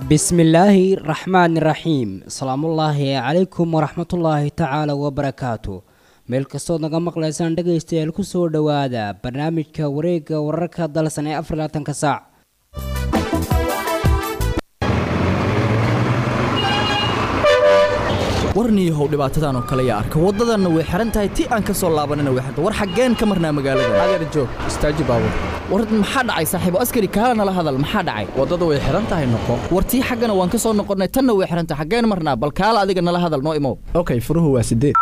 bismillaahi raxmaani raxiim asalaamullaahi calaykum waraxmatullaahi tacaala wabarakaatu meel kastood naga maqlaysaan dhegaystayaal ku soo dhowaada barnaamijka wareegga wararka dalsan ee afar labaatanka saac warniyahow dhibaatadan oo kale yaa arka waddadanna way xihan tahay ti aan ka soo laabanina way xirta war xaggeen ka marnaa magaalada adeer joog istaaji baabur war maxaa dhacay saaxiibo askari kaala nala hadal maxaa dhacay waddada way xihan tahay noqo war tii xaggana waan ka soo noqonnay tanna way xihan tahay xaggeen marnaa bal kaala adiga nala hadal noo imow okay furuhu waa sideed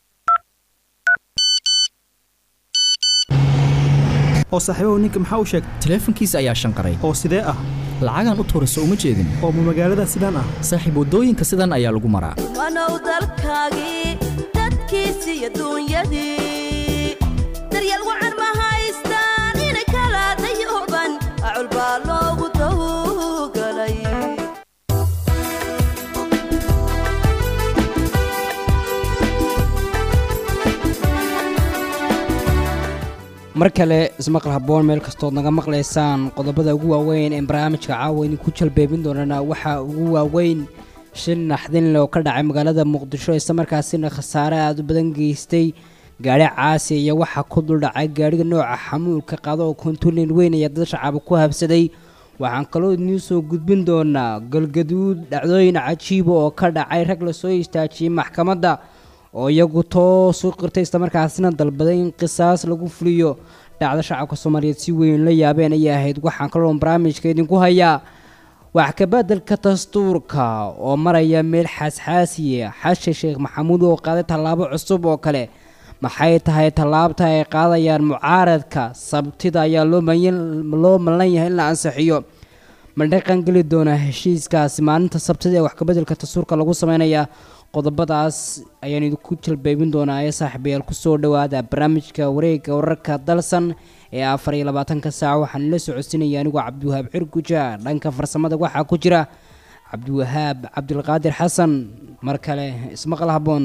oo saaxiibahu ninka maxaa u sheegay taleefankiisa ayaa shanqaray oo sidee ah lacagaan u tuurayso uma jeedin oo ma magaalada sidaan ah saaxiib waddooyinka sidan ayaa lagu maraa wanow dalkaagii dadkiisi iyo duunyadii daryeel wacan ma haystaan inay kala dayooban acul baa loogu dawgalay mar kale ismaqal haboon meel kastood naga maqlaysaan qodobada ugu waaweyn ee barnaamijka caawa idinku jalbeebin doonana waxaa ugu waaweyn shil naxdinle oo ka dhacay magaalada muqdisho islamarkaasina khasaare aada u badan geystay gaari caasi iyo waxaa ku duldhacay gaadhiga nooca xamuulka qaado oo kontulen weyn ayaa dad shacaaba ku habsaday waxaan kaloo idiin soo gudbin doonaa galgaduud dhacdooyin cajiiba oo ka dhacay rag lasoo istaajiyey maxkamadda oo iyagu toos u qirtay islamarkaasina dalbaday in qisaas lagu fuliyo dhacdo shacabka soomaaliyeed si weyn la yaabeen ayay ahayd waxaan kaloo barnaamijka idinku hayaa wax kabeddelka dastuurka oo maraya meel xaasxaasiya xashe sheekh maxamuud oo qaaday tallaabo cusub oo kale maxay tahay tallaabta ay qaadayaan mucaaradka sabtida ayaa loo malan yahay in la ansixiyo ma dhaqan geli doonaa heshiiskaasi maalinta sabtida ee wax kabeddelka dastuurka lagu sameynaya qodobadaas ayaan idinku jalbeebin doonaa ee saaxiibayaal kusoo dhowaada barnaamijka wareegga wararka dalsan ee afar iyo labaatanka saac waxaan la socodsinaya anigoo cabdiwahaab cirguja dhanka farsamada waxaa ku jira cabdiwahaab cabdulqaadir xasan mar kale ismaqal haboon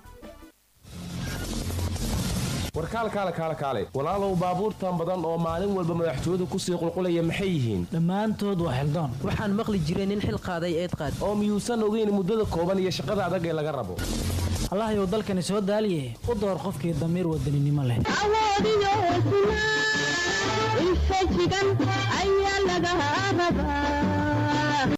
warkaal kaale kaale kaale walaalow baabuurtan badan oo maalin walba madaxtooyadu kusii qulqulaya maxay yihiin dhammaantood waa xildoon waxaan maqli jiray nin xil qaaday eed qaad oo miyuusan ogeyn muddada kooban iyo shaqada adag ee laga rabo allahayow dalkani soo daaliye u door qofkii damiir wadaninimo leh awoodiyo hesnaa infajigan ayaa laga rabaa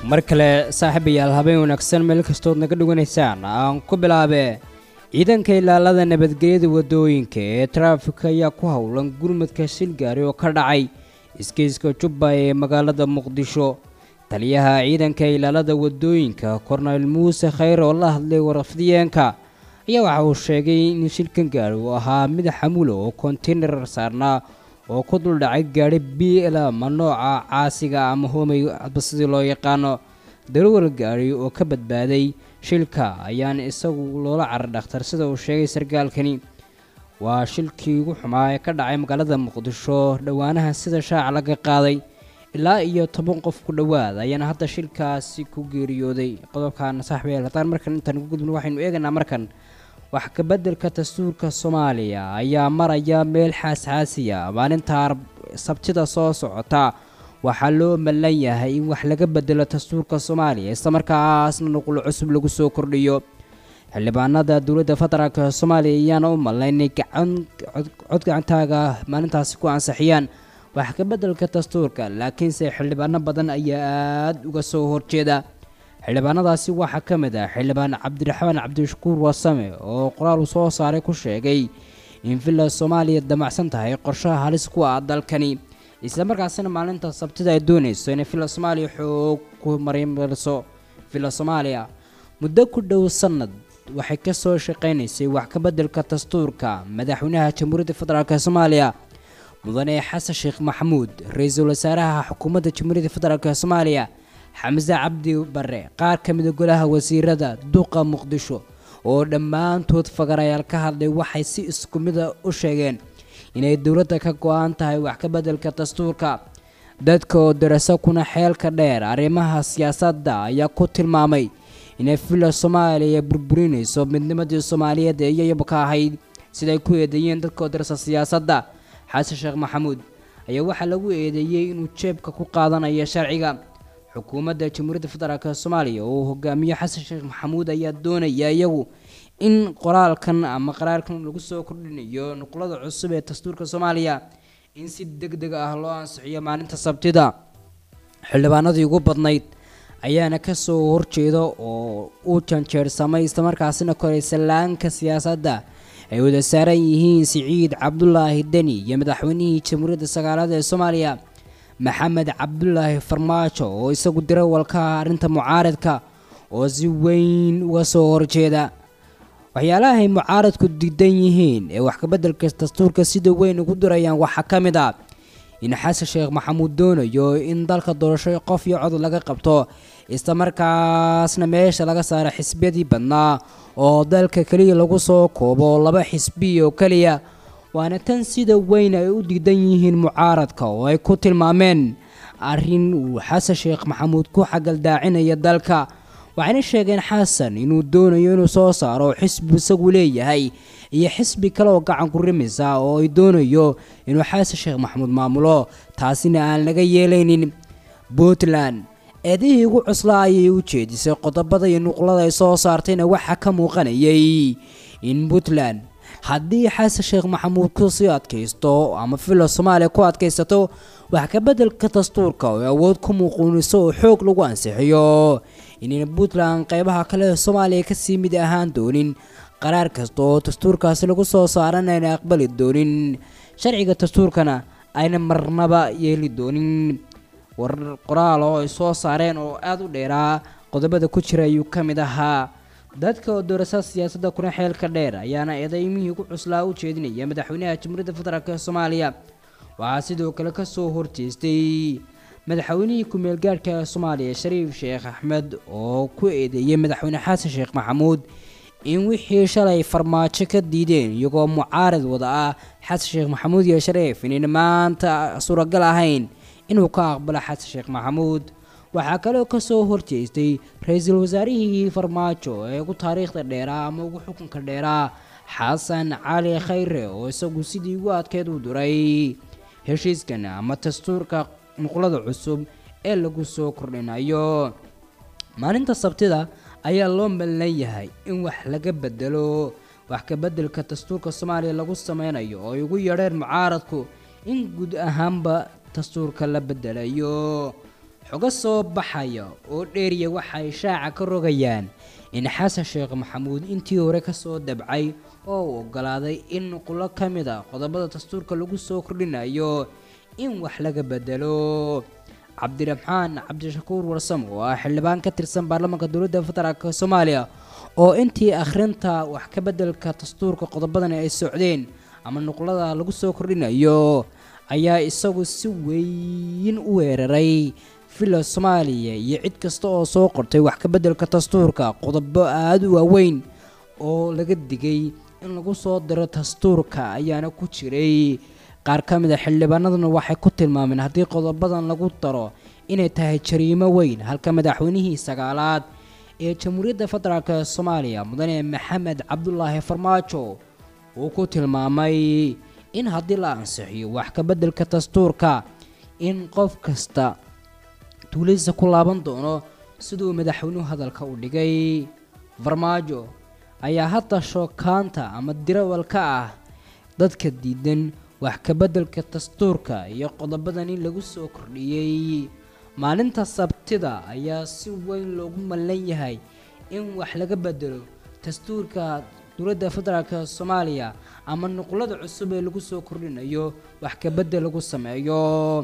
mar kale saaxiibayaal habeen wanaagsan meel kastood naga dhawanaysaan aan ku bilaabe ciidanka ilaalada nabadgelyada wadooyinka ee taraafika ayaa ku howlan gurmadka shilgaari oo ka dhacay iskiiska jubba ee magaalada muqdisho taliyaha ciidanka ilaalada wadooyinka korneyl muuse khayr oo la hadlay warafdiyeenka ayaa waxa uu sheegay in shilkan gaari uu ahaa mid xamulo oo konteynar saarnaa oo ku duldhacay gaadhi b lama nooca caasiga ama homey hadba sidii loo yaqaano darawal gaari oo ka badbaaday shilka ayaana isagu loola carar dhakhtar sida uu sheegay sarkaalkani waa shilkii ugu xumaa ee ka dhacay magaalada muqdisho dhowaanaha sida shaaca laga qaaday ilaa iyo toban qof ku dhowaad ayaana hadda shilkaasi ku geeriyooday qodobkan saaxiibayaal haddaan markan intaan ugu gudbin waxaynu eegaynaa markan wax kabeddelka dastuurka soomaaliya ayaa maraya meel xaasxaasiya maalinta sabtida soo socota waxaa loo malan yahay in wax laga bedelo dastuurka soomaaliya islamarkaasna nuqul cusub lagu soo kordhiyo xildhibaanada dowladda federaalk soomaaliya ayaana u malnay inay gacan cod gacantaaga maalintaasi ku ansixiyaan wax kabeddelka dastuurka laakiinse xildhibaano badan ayaa aada uga soo horjeeda xildhibaanadaasi waxaa ka mid ah xildhibaan cabdiraxmaan cabdishakuur wasame oo qoraal uu soo saaray ku sheegay in villa soomaaliya damacsan tahay qorshaha halis ku ah dalkani islamarkaasina maalinta sabtida ay doonayso inay villa soomaaliya xoog ku marimariso villa soomaaliya muddo ku dhow sanad waxay ka soo shaqaynaysay wax kabeddelka dastuurka madaxweynaha jamhuuriyadda federaalk soomaaliya mudane xasan sheekh maxamuud ra-iisul wasaaraha xukuumadda jamhuuriyadda federaalk soomaaliya xamse cabdi bare qaar ka mida golaha wasiirada duqa muqdisho oo dhammaantood fagarayaal ka hadlay waxay si isku mida u sheegeen inay dowladda ka go-an tahay wax ka beddelka dastuurka dadka oo daraso kuna xeelka dheer arrimaha siyaasadda ayaa ku tilmaamay inay villa soomaaliya burburinayso midnimadii soomaaliyeed ee iyayaba ka ahayd siday ku eedeeyeen dadka oo darasa siyaasadda xasan sheekh maxamuud ayaa waxaa lagu eedeeyey inuu jeebka ku qaadanayo sharciga xukuumadda jamhuuriyadda federaalk soomaaliya oo hogaamiye xasan sheekh maxamuud ayaa doonaya iyagu in qoraalkan ama qaraarkan lagu soo kordhinayo nuqlada cusub ee dastuurka soomaaliya in si deg deg ah loo ansixiyo maalinta sabtida xildhibaanadii ugu badnayd ayaana kasoo horjeeda oo u janjeersamay islamarkaasina koray sallaanka siyaasadda ay wada saaran yihiin siciid cabdulaahi deni iyo madaxweynihii jamhuuriyadda sagaalaad ee soomaaliya maxamed cabdulaahi farmaajo oo isagu dirawalka ah arrinta mucaaradka oo si weyn uga soo horjeeda waxyaalaha ay mucaaradku diidan yihiin ee wax kabeddelka dastuurka sida weyn ugu dirayaan waxaa ka mid ah in xasan sheekh maxamuud doonayo in dalka doorasho qof iyo cod laga qabto islamarkaasna meesha laga saaro xisbiyadii badnaa oo dalka keliya lagu soo koobo laba xisbi oo keliya waana tan sida weyn ay u diidan yihiin mucaaradka oo ay ku tilmaameen arrin uu xasan sheekh maxamuud ku xagaldaacinaya dalka waxayna sheegeen xasan inuu doonayo inuu soo saaro xisbi isagu leeyahay iyo xisbi kale oo gacan ku rimisa oo ay doonayo inuu xasan sheekh maxamuud maamulo taasina aan laga yeelaynin puntland eedihii ugu cuslaa ayay u jeedisay qodobada iyo nuqlada ay soo saartayna waxaa ka muuqanayay in puntland haddii xasan sheekh maxamuud ku sii adkaysto ama villa soomaaliya ku adkaysato wax ka beddelka dastuurka oo awood ku muuquuniso oo xoog lagu ansixiyo inayna puntland qeybaha kale ee soomaaliya kasii mid ahaan doonin qaraar kasta oo dastuurkaasi lagu soo saaran ayna aqbali doonin sharciga dastuurkana ayna marnaba yeeli doonin warar qoraal oo ay soo saareen oo aada u dheeraa qodobada ku jira ayuu ka mid ahaa dadka oo doorasa siyaasadda kuna xeelka dheer ayaana eedaymihii ugu cuslaa u jeedinaya madaxweynaha jamhuuriyadda federaalk ee soomaaliya waxaa sidoo kale kasoo horjeestay madaxweynihii ku-meel gaadhka ee soomaaliya shariif sheekh axmed oo ku eedeeyey madaxweyne xasan sheekh maxamuud in wixii shalay farmaajo ka diideen iyagoo mucaarad wada ah xasan sheekh maxamuud iyo shariif inayna maanta suuragal ahayn inuu ka aqbalo xasan sheekh maxamuud waxaa kaloo kasoo horjeestay ra-iisul wasaarihii farmaajo ee ugu taariikhda dheeraa ama ugu xukunka dheeraa xasan cali khayre oo isagu sidii ugu adkeed u duray heshiiskan ama dastuurka nuqlada cusub ee lagu soo kordhinayo maalinta sabtida ayaa loo mallan yahay in wax laga bedelo wax ka beddelka dastuurka soomaaliya lagu sameynayo oo ay ugu yeedheen mucaaradku in guud ahaanba dastuurka la bedelayo xogo soo baxaya oo dheeriya waxay shaaca ka rogayaan in xasan sheekh maxamuud intii hore kasoo dabcay oo uu ogolaaday in nuqulo ka mid a qodobada dastuurka lagu soo kordhinayo in wax laga bedelo cabdiraxmaan cabdishakuur warsam oo ah xildhibaan ka tirsan baarlamaanka dowladda federaalk soomaaliya oo intii akhrinta wax ka bedelka dastuurka qodobadani ay socdeen ama nuqlada lagu soo kordhinayo ayaa isagu si weyn u weeraray villa soomaaliya iyo cid kasta oo soo qortay wax ka bedelka dastuurka qodobo aada u waaweyn oo laga digay in lagu soo diro dastuurka ayaana ku jiray qaar ka mid a xildhibaanaduna waxay ku tilmaameen haddii qodobadan lagu daro inay tahay jariimo weyn halka madaxweynihii sagaalaad ee jamhuuriyadda federaalk soomaaliya mudane maxamed cabdulaahi farmaajo uu ku tilmaamay in haddii la ansixiyo wax ka bedelka dastuurka in qof kasta tuuladiisa ku laaban doono siduu madaxweynuhu hadalka u dhigay farmaajo ayaa hadda shookaanta ama dirawal ka ah dadka diidan wax ka bedelka dastuurka iyo qodobadan in lagu soo kordhiyey maalinta sabtida ayaa si weyn loogu mallan yahay in wax laga bedelo dastuurka dowladda federaalk soomaaliya ama nuqlada cusub ee lagu soo kordhinayo wax ka bedel lagu sameeyo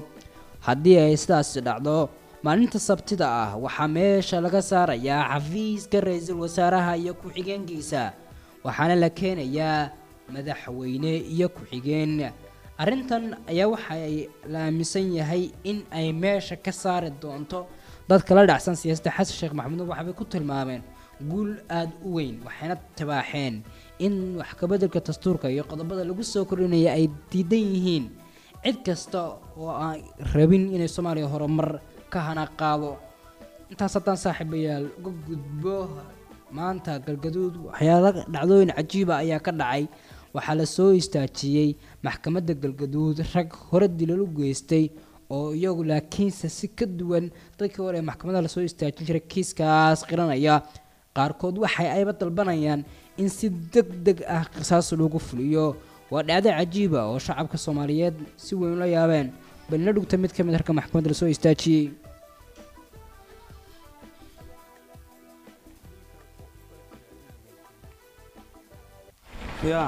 haddii ay sidaasi dhacdo maalinta sabtida ah waxaa meesha laga saarayaa xafiiska ra-iisul wasaaraha iyo ku-xigeenkiisa waxaana la keenayaa madaxweyne iyo ku-xigeen arrintan ayaa waxay la aaminsan yahay in ay meesha ka saari doonto dadka la dhacsan siyaasadda xasan sheekh maxamuud waxbay ku tilmaameen guul aada u weyn waxayna tibaaxeen in wax kabedelka dastuurka iyo qodobada lagu soo kordhinaya ay diidan yihiin cid kasta oo aan rabin inay soomaaliya horumar ka hana qaado intaas haddaan saaxiibayaal uga gudbo maanta galgaduud waxyaala dhacdooyin cajiiba ayaa ka dhacay waxaa la soo istaajiyey maxkamadda galgaduud rag hore dilal u geystay oo iyagu laakiinse si ka duwan dadkii hore ee maxkamadaha lasoo istaajin jiray kiiskaas qiranaya qaarkood waxay ayba dalbanayaan in si deg deg ah qisaas loogu fuliyo waa dhacdo cajiiba oo shacabka soomaaliyeed si weyn ula yaabeen balina dhugta mid ka mid harka maxkamadda lasoo istaajiyey yaa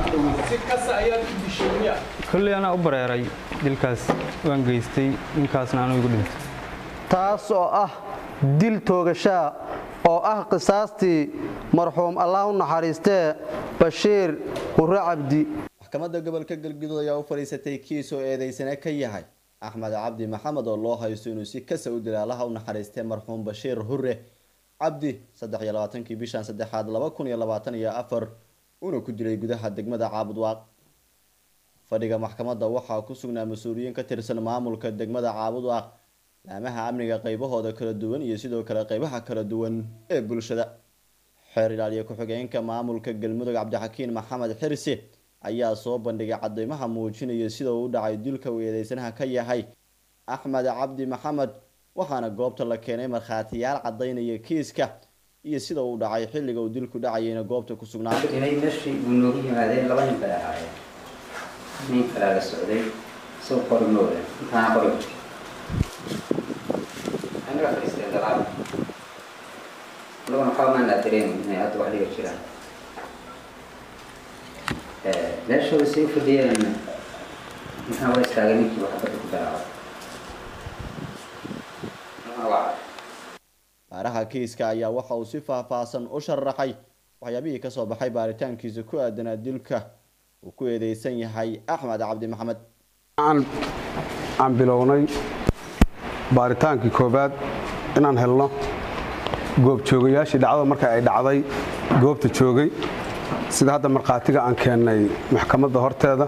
kolley anaa u bareeray dilkaas waan geystay ninkaasna anuu igu dhintay taas oo ah dil toogashaa oo ah qisaastii marxuum allah u naxariistee bashiir hurre cabdi maxkamadda gobolka galguduud ayaa u fadhiisatay kiis oo eedeysane ka yahay axmed cabdi maxamed oo loo haysto inuu si kasa u dila allaha u naxariistay marxuum bashiir hurre cabdi saddex iyo labaatankii bishan saddexaad laba kun iyo labaatan iyo afar una ku dilay gudaha degmada caabudwaaq fadhiga maxkamadda waxaa ku sugnaa mas-uuliyiin ka tirsan maamulka degmada caabudwaaq laamaha amniga qaybahooda kala duwan iyo sidoo kale qaybaha kala duwan ee bulshada xeer ilaaliye ku-xigeenka maamulka galmudug cabdixakiin maxamed xirsi ayaa soo bandhigay cadeymaha muujinaya sida uu u dhacay dilka uu eedeysanaha ka yahay axmed cabdi maxamed waxaana goobta la keenay markhaatiyaal cadaynaya kiiska iyo sida uu dhacay xilliga uu dilku dhacayayna goobta ku sugnaa inay meeshii uu noogu yimaadeen laba nin bay ahaayeen nin kalaa la socday soo qori mooda intaana qori anaga fadhiisteen dalaal anaguna waxba maan laa dareemin inay hadda wax dhiga jiraan meeshooda say u fadhiyeen intaan waa istaagay ninkii wax badda ku bilaabay baaraha kiiska ayaa waxa uu si faahfaahsan u sharaxay waxyaabihii kasoo baxay baaritaankiisa ku aadanaa dilka uu ku eedeysan yahay axmed cabdi maxamed aan bilownay baaritaankii koowaad inaan helno goobjoogayaashii dhacdada marka ay dhacday goobta joogay sida hadda markhaatiga aan keennay maxkamadda horteeda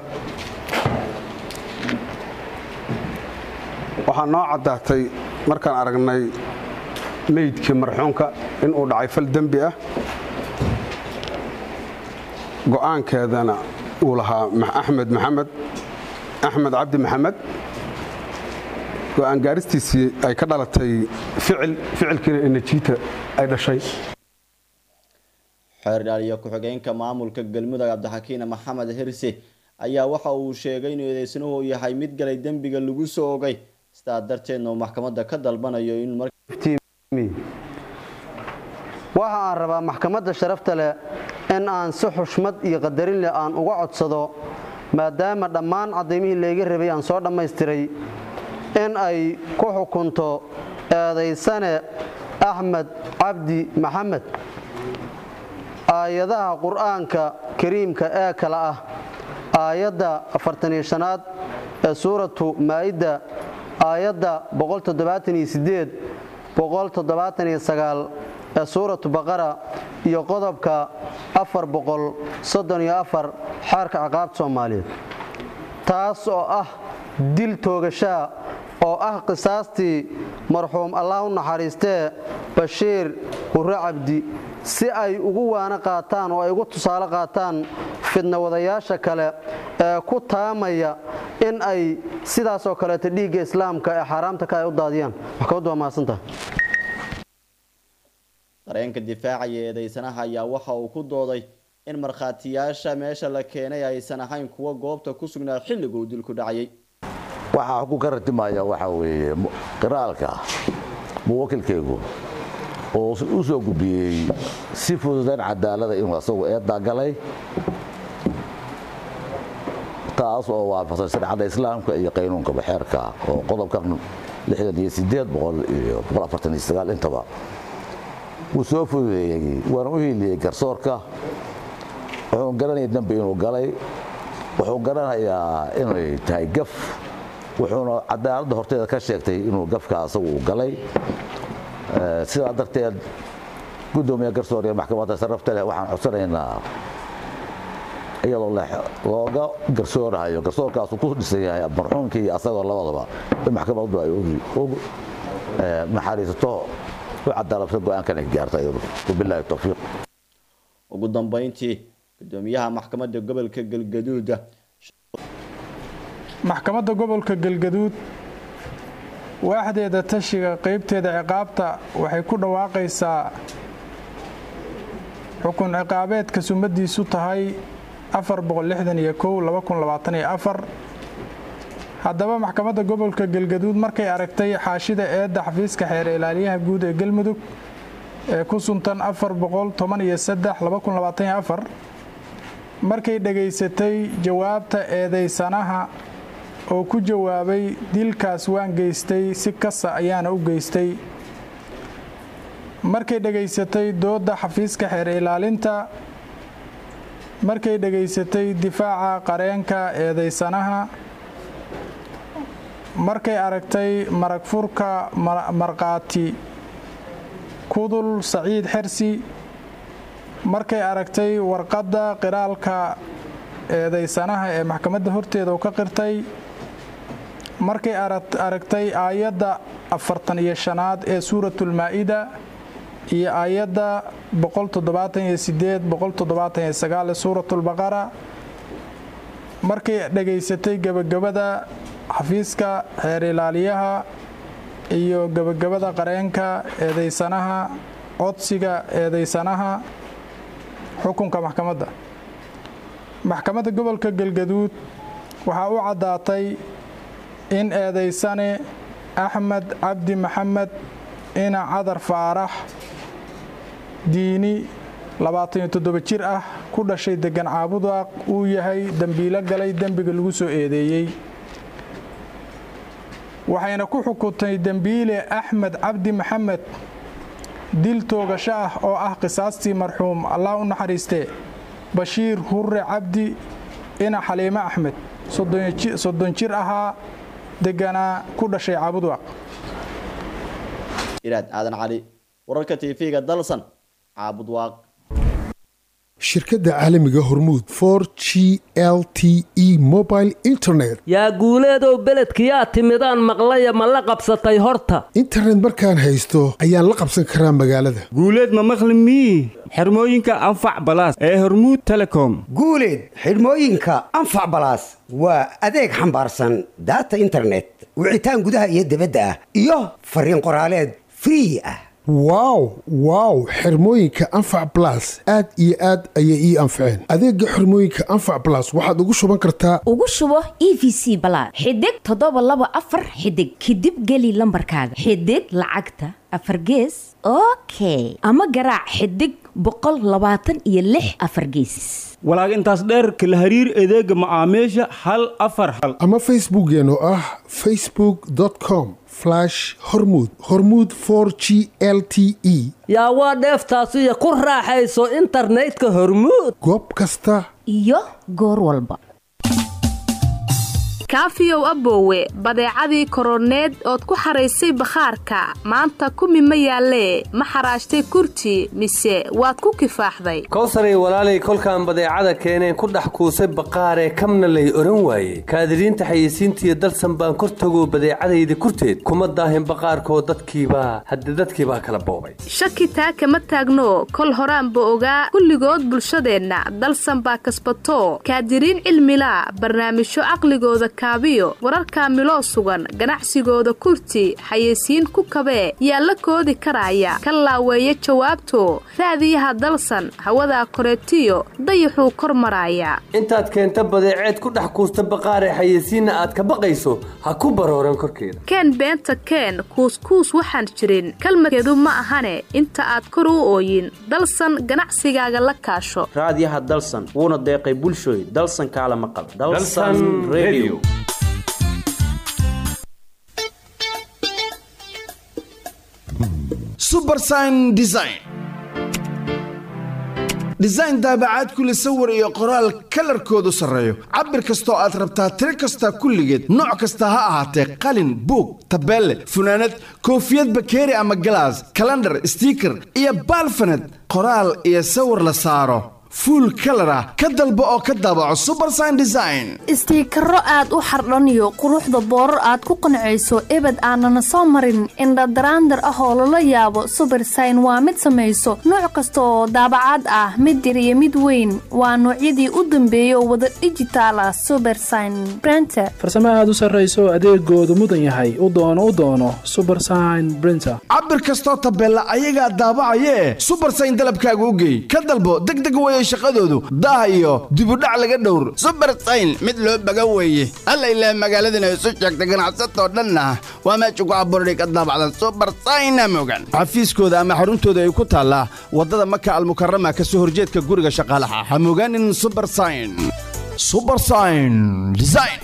waxaa noo caddaatay markaan aragnay meydkii marxuunka inuu dhacay fal dembi ah go'aankeedana uu lahaa axmed maxamed axmed cabdi maxamed go'aan gaaristiisii ay ka dhalatay ficil ficilkiina enejiita ay dhashay xeer ilaaliye ku-xigeenka maamulka galmudug cabdixakiin maxamed hirsi ayaa waxa uu sheegay inuu eedeysanuhu yahay mid galay dembiga lagu soo ogay sidaa darteedna uu maxkamadda ka dalbanayo in mar waxa aan rabaa maxkamadda sharafta leh in aan si xushmad iyo qadarin leh aan uga codsado maadaama dhammaan caddaymihii layga rabay aan soo dhammaystiray in ay ku xukunto eedaysane axmed cabdi maxamed aayadaha qur'aanka kariimka ee kale ah aayadda afartaniyo shanaad ee suuratu maa'idda aayadda boqoltoddobaataniyo boqoltoddobaataniyo sagaal ee suuratu baqara iyo qodobka afar boqol soddon iyo afar xeerka ciqaabta soomaaliyeed taas oo ah dil toogashaa oo ah qisaastii marxuum allah u naxariistee bashiir hurre cabdi si ay ugu waana qaataan oo ay ugu tusaale qaataan fidna wadayaasha kale ee ku taamaya in ay sidaasoo kaleeto dhiigga islaamka ee xaaraamta ka ay u daadiyaan maxkamaddu waa mahadsantaha dareenka difaacaya eedeysanaha ayaa waxa uu ku dooday in markhaatiyaasha meesha la keenay aysan ahayn kuwa goobta ku sugnaa xilliga uu dilku dhacayay waxaa ku ka ratimaya waxa weeye qiraalka muwakilkaygu oo u soo gudbiyey si fududan cadaalada inuu asagu eeddaa galay taas oo waafaqsan sharcadda islaamka iyo qaynuunkaba xeerka oo qodobkan lixdan iyo sideed boqol iyo boqol afartan iyo sagaal intaba wuu soo fududeeyey waana u hiiliyey garsoorka wuxuu garanaya dembi inuu galay wuxuu garanayaa inay tahay gaf wuxuuna cadaaladda horteeda ka sheegtay inuu gafka asagu uu galay sidaa darteed gudoomiye garsoor iyo maxkamadda sarafta leh waxaan codsanaynaa iyadoo looga garsoorahayo garsoorkaasu ku dhisan yahay marxuumkii iyo asagoo labadaba in maxkamaddu ay naxariisato u cadaalabta go-aankan ay gaarta iyadu wabilaahi towfiiq ugu dambeyntii gudoomiyaha maxkamadda gobolka galgaduuda maxkamadda gobolka galgaduud waaxdeeda tashiga qaybteeda ciqaabta waxay ku dhawaaqaysaa xukun ciqaabeedka sumadiisu tahay haddaba maxkamadda gobolka galgaduud markay aragtay xaashida eedda xafiiska xeer ilaaliyaha guud ee galmudug ee ku suntan markay dhegaysatay jawaabta eedaysanaha oo ku jawaabay dilkaas waan geystay si kasa ayaana u geystay markay dhegaysatay doodda xafiiska xeer ilaalinta markay dhegaysatay difaaca qareenka eedaysanaha markay aragtay marag furka markhaati kudul saciid xersi markay aragtay warqadda qiraalka eedaysanaha ee maxkamadda horteeda u ka qirtay markay aragtay aayadda afartan iyo shanaad ee suuratulmaa-ida iyo aayadda ee suuratulbaqara markay dhegaysatay gebagabada xafiiska xeer ilaaliyaha iyo gebagabada qareenka eedaysanaha codsiga eedaysanaha xukunka maxkamadda maxkamadda gobolka galgaduud waxaa u caddaatay in eedaysane axmed cabdi maxamed ina cadar faarax diini labaataniyo toddoba jir ah ku dhashay degan caabudaaq uu yahay dembiilo galay dembiga lagu soo eedeeyey waxayna ku xukuntay dembiile axmed cabdi maxamed dil toogasho ah oo ah qisaastii marxuum allah u naxariistee bashiir hurre cabdi ina xaliime axmed soddon jir ahaa deganaa ku dhashay caabudwaaq iraad aadan cali wararka tv-ga dalsan caabudwaaq shirkadda caalamiga hormuud for g l t e mobile internet yaa guuleedow beledkiyaa timidaan maqlaya ma la qabsatay horta internet markaan haysto ayaan la qabsan karaa magaalada guuleed ma maqli mii xirmooyinka anfac balaas ee hormuud telecom guuleed xidhmooyinka anfac balaas waa adeeg xambaarsan daata internet wicitaan gudaha iyo dibadda ah iyo fariin qoraaleed free ah wow wow xirmooyinka anfac blas aad iyo aad ayay ii anfaceen adeega xirmooyinka anfac blas waxaad ugu shuban kartaa ugu shubo e v c balaad xidig toddoba laba afar xidig kadib geli lambarkaaga xidig lacagta afar gees okay ama garaac xidig boqol labaatan iyo lix afar geesis walaag intaas dheer kala hariir adeega macaamiisha hal afar hal ama facebookeen oo ah facebook com hormud hormud g l t e yaa waa dheeftaasiyo ku raaxayso internetka hormuud goob kasta iyo goor walba kaafiyow aboowe badeecadii koroneed ood ku xaraysay bakhaarka maanta kumi ma yaallee ma xaraashtay kurti mise waad ku kifaaxday kowsaray walaalay kolkaan badeecada keeneen ku dhex kuusay baqaaree kamna lay odhan waaye kaadiriinta xayeysiintiiyo dalsan baan kor tago badeecadayda kurteed kuma daahin baqaarkoo dadkiibaa hadde dadkiibaa kala boobay shaki taa kama taagno kol horaanba ogaa kulligood bulshadeenna dalsan baa kasbato kaadiriin cilmilaa barnaamijyo caqligooda kaabiyo wararka miloo sugan ganacsigooda kurti xayeysiin ku kabee yaa la koodi karaya ka laaweeya jawaabto raadiyaha dalsan hawadaa koreetiyo dayaxuu kor maraaya intaad keenta badeeceed ku dhex kuusta baqaaree xayeysiinna aad ka baqayso ha ku barooran korkeeda keen beenta keen kuuskuus waxaan jirin kalmadkeedu ma ahane inta aad kor u ooyin dalsan ganacsigaaga la kaasho raadiyaha dalsan wuuna deeqay bulshooy dalsan kaala maqal subersign design design daabacaad kule sawir iyo qoraal kalarkoodu sarreeyo cabir kastoo aad rabtaa tiro kasta kulligeed nooc kasta ha ahaatee qalin buug tabeelle funaanad koofiyad bakeeri ama galaas kalandhar stiiker iyo baalfaned qoraal iyo sawir la saaro fuul kalar ah ka dalbo oo ka daabaco subersign design istiikaro aad u xardhaniyo quruxda boorar aad ku qancayso ebed aanana soo marin indhadaraandar ah oo lala yaabo subersign waa mid samayso nooc kasta oo daabacaad ah mid yar iyo mid weyn waa noocyadii u dambeeyay oo wada dhijitaal ah subersign brenter farsamo aad u sarrayso adeegoodu mudan yahay u doono u doono subersign brinter cabir kastoo tabeella ayagaa daabacayee subersign dalabkaaga u geey ka dalbo degdeg weye shaqadoodu daah iyo dibudhac laga dhowr subersayn mid loo baga weeye alla ilaah magaaladana isu sheegta ganacsatoo dhanna waa meesha ku abuurday ka daabacdan subersayna mogan xafiiskooda ama xaruntooda ay ku taallaa waddada maka almukarama ka soo horjeedka guriga shaqaalaha ha mogaanin subersayn subersayn design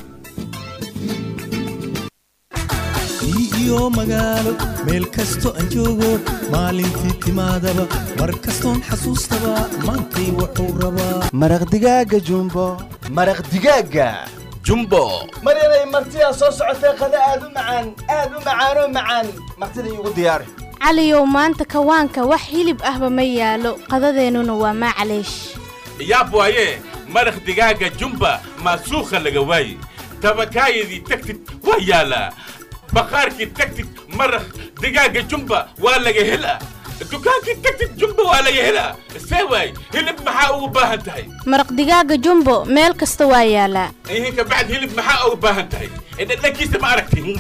iyo magaalo meel kasto aan joogo maalintii timaadaba mar kastoon xasuustaba maantay wuxuu rabaa maraq digaaga jumbo maraq digaaga jumbo maryanay martidaa soo socotee qada aad u macaan aad u macaanoo macaan martida iigu diyaari caliyow maanta kawaanka wax hilib ahba ma yaalo qadadeennuna waa maacaleesh yaab waaye maraq digaaga jumba maasuukha laga waaye tabakaayadii tagtid waa yaalaa baqaarkii tagtid maraq digaaga jumba waa laga helaa dukaankii tagtid jumba waa laga helaa see waay hilib maxaa ugu baahan tahay maraq digaaga jumbo meel kasta waa yaalaa ihin ka bacd hilib maxaa ugu baahan tahay dhadhankiisa ma aragti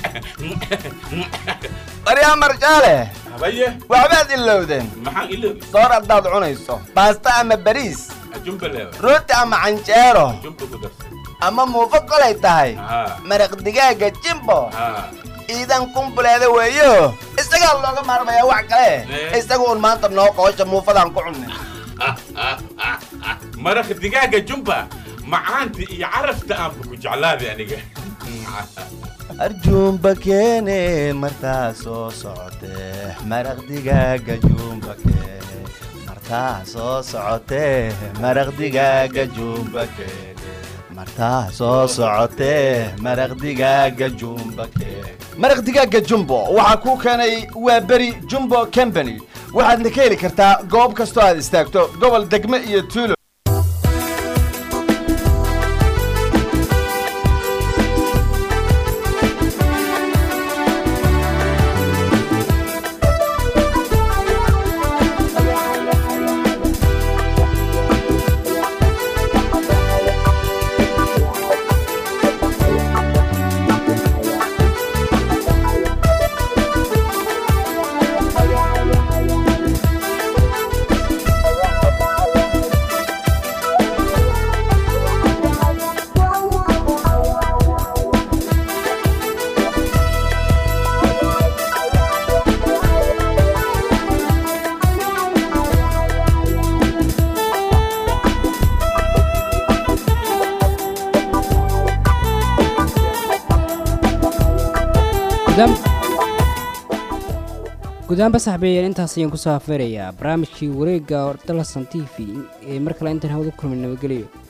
baryaa marjaale habaye waxbaad ilowdeen maxaan iloobi soor haddaad cunayso baasta ama bariis jumba leewa rooti ama canjeero jumba ku darsa ama muufo kolay tahay haa maraq digaaga jimbo haa ciidan kumbuleeda weeyo isagaa looga maarmayaa wax kale isagu un maanta noo qoosha muufadaan ku cunnay maraq digaaga jumba macaanta iyo carafta aanba ku jeclaaday aniga arjuumba keene martaa soo socotee maraq digaaga juumba keene martaa soo socotee maraq digaaga juumba keene martaa soo socotee maraq digaaga jumba keene maraq digaaga jumbo waxaa kuu keenay waa beri jumbo company waxaadna ka heli kartaa goob kastoo aad istaagto gobol degme iyo tuulo gudaam gudaanba saxbeeyeen intaas ayaan kusoo afeerayaa barnaamijkii wareegga dalasan t v ee mar kale intaan hawada kulmin nabadgelyo